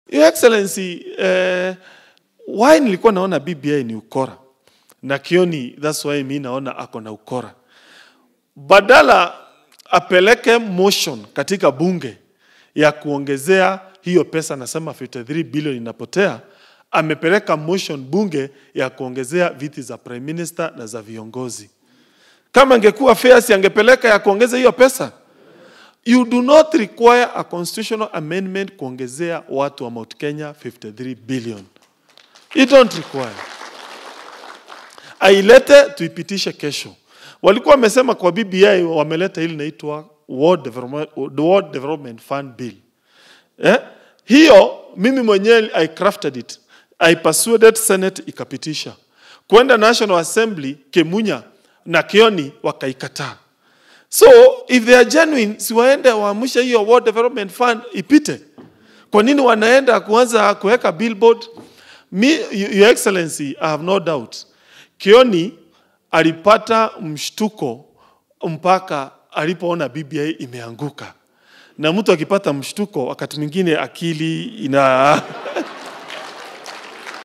Your Excellency, eh, why nilikuwa naona BBI ni ukora na Kioni, that's why mi naona ako na ukora. Badala apeleke motion katika bunge ya kuongezea hiyo pesa, nasema 53 billion inapotea, amepeleka motion bunge ya kuongezea viti za prime minister na za viongozi. Kama ingekuwa fair, si angepeleka ya kuongeza hiyo pesa? You do not require a constitutional amendment kuongezea watu wa Mount Kenya 53 billion. You don't require. Ailete tuipitishe kesho. Walikuwa wamesema kwa BBI wameleta ile inaitwa World Development, World Development Fund Bill. Eh? Hiyo mimi mwenyewe I crafted it. I persuaded Senate ikapitisha. Kwenda National Assembly Kemunya na Kioni wakaikataa. So if they are genuine, si waende waamshe hiyo World Development Fund ipite. Kwa nini wanaenda kuanza kuweka billboard? Me, Your Excellency, I have no doubt. Kioni alipata mshtuko mpaka alipoona BBI imeanguka. Na mtu akipata mshtuko wakati mwingine akili ina